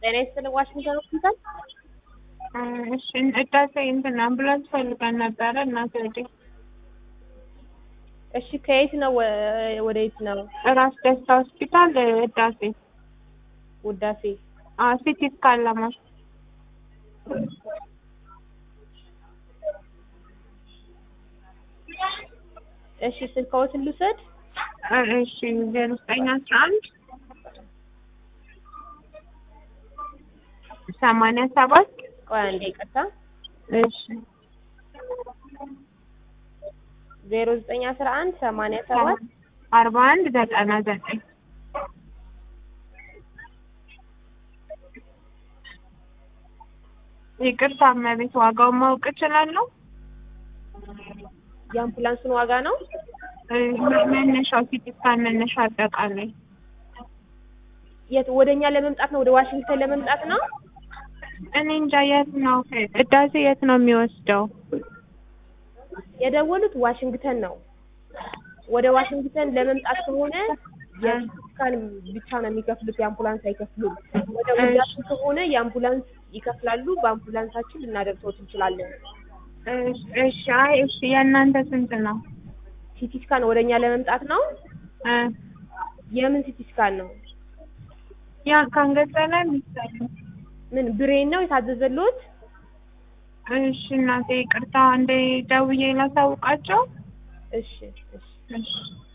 ጤና ይስጥልኝ ዋሽንግተን ሆስፒታል። እሺ እዳሴ እንትን አምቡላንስ ፈልገን ነበረ እናቴ ወዴ እሺ ከየት ነው ወ- ወደ የት ነው? ራስ ደስታ ሆስፒታል እዳሴ ውዳሴ ሲቲ ስካን ለማስ እሺ ስልክዎትን ልውሰድ። እሺ ዜሮ ዘጠኝ አስራ አንድ ሰማንያ ሰባት ቆይ አንዴ ይቅርታ። እሺ ዜሮ ዘጠኝ አስራ አንድ ሰማንያ ሰባት አርባ አንድ ዘጠና ዘጠኝ ይቅርታ እመቤት ዋጋውን ማወቅ እችላለሁ? የአምቡላንሱን ዋጋ ነው። እ መነሻው ሲቲ ስካን መነሻ አጠቃላይ የት ወደኛ ለመምጣት ነው? ወደ ዋሽንግተን ለመምጣት ነው። እኔ እንጃ የት ነው እዳሴ የት ነው የሚወስደው? የደወሉት ዋሽንግተን ነው። ወደ ዋሽንግተን ለመምጣት ከሆነ የስካን ብቻ ነው የሚከፍሉት፣ የአምቡላንስ አይከፍሉም። ወደ ውዳሴ ከሆነ የአምቡላንስ ይከፍላሉ። በአምቡላንሳችን ልናደርሰዎት እንችላለን። እሺ እሺ አይ እሺ የእናንተ ስንት ነው? ሲቲ ስካን ወደኛ ለመምጣት ነው። እ የምን ሲቲ ስካን ነው? ያ ከአንገት በላይ የሚሰራው ምን ብሬን ነው የታዘዘልዎት? እሺ እናቴ ይቅርታ እንደ ደውዬ ላሳውቃቸው። እሺ እሺ እሺ